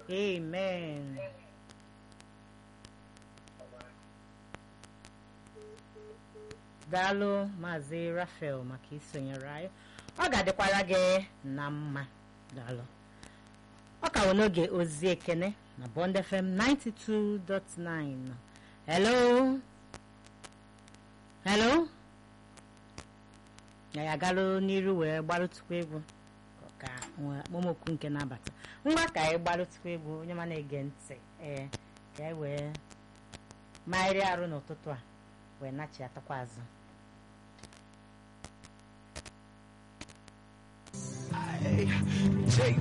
amen daalụ maazị rafael maka isonyere anyị ọ ga-adịkwara gị na mma daalụ ọ ka wụ n'oge ozi ekene na bond fm 92.9 hello hello ya ya galụ n'iru wee gbarụtụkwa egwu ka momokwu nke na-abata ngwa ka anyị gbarụtụkwa egwu onye ma na-ege ntị ee ka anyị wee magharịa arụ n'ụtụtụ a wee nachiatakwa azụ